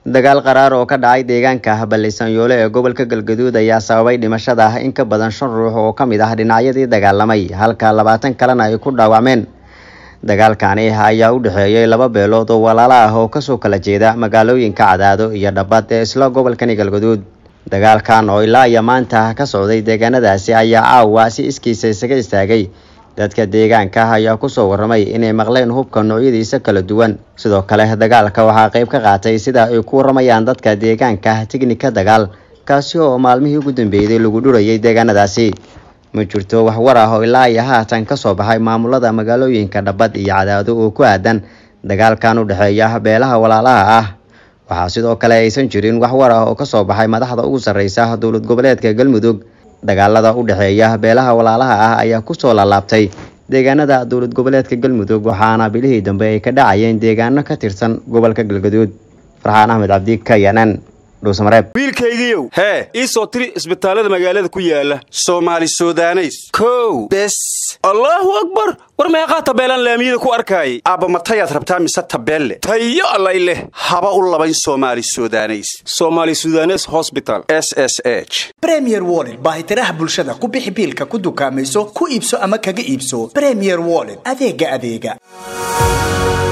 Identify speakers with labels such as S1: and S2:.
S1: dagaal qaraar oo ka dhacay deegaanka ballisanyoole ee gobolka galgaduud ayaa sababay dhimashada ah in ka badan shan ruux oo ka mid ah dhinacyadii dagaalamay halka labaatan kalena ay ku dhaawacmeen dagaalkani ayaa u dhexeeyay laba beelood oo walaalo ah oo kasoo kala jeeda magaalooyinka cadaado iyo dhabad ee isla gobolkani galgaduud dagaalkan oo ilaa iyo maanta ka socday deegaanadaasi ayaa caawa si iskiisa isaga istaagay dadka deegaanka ayaa kusoo waramay inay maqleen hubka noocyadiisa kala duwan sidoo kale dagaalka waxaa qayb ka qaatay sida ay ku waramayaan dadka deegaanka tignika dagaal kaasi oo maalmihii ugu dambeeyday lagu dhurayay deegaanadaasi ma jirto wax war ah oo ilaa iyo haatan kasoo baxay maamulada magaalooyinka dhabad iyo cadaado oo ku aadan dagaalkan u dhexeeya beelaha walaalaha ah waxaa sidoo kale aysan jirin wax war ah oo kasoo baxay madaxda ugu sarreysa dowlad goboleedka galmudug dagaalada u dhexeeya beelaha walaalaha ah ayaa kusoo laalaabtay deegaanada dowlad goboleedka galmudug waxaana bilihii dambe ay ka dhacayeen deegaano ka tirsan gobolka galgaduud farxaan axmed cabdi kayanan dhuusamareeb
S2: wiilkaygiiow hee ii soo tiri isbitaallada magaalada ku yaala soomaali sudaneys kow bes allaahu akbar war meeqaa tabeelaan laamiyada ku arkaayay aabba matayaad rabtaa mise tabeelle tayo allay leh haba u labayn soomaali sudaneys soomaali sudanes hosbital s s h
S3: bremier wollet baahitiraha bulshada ku bixi biilka ku dukaamayso ku iibso ama kaga iibso bremier wollet adeega adeega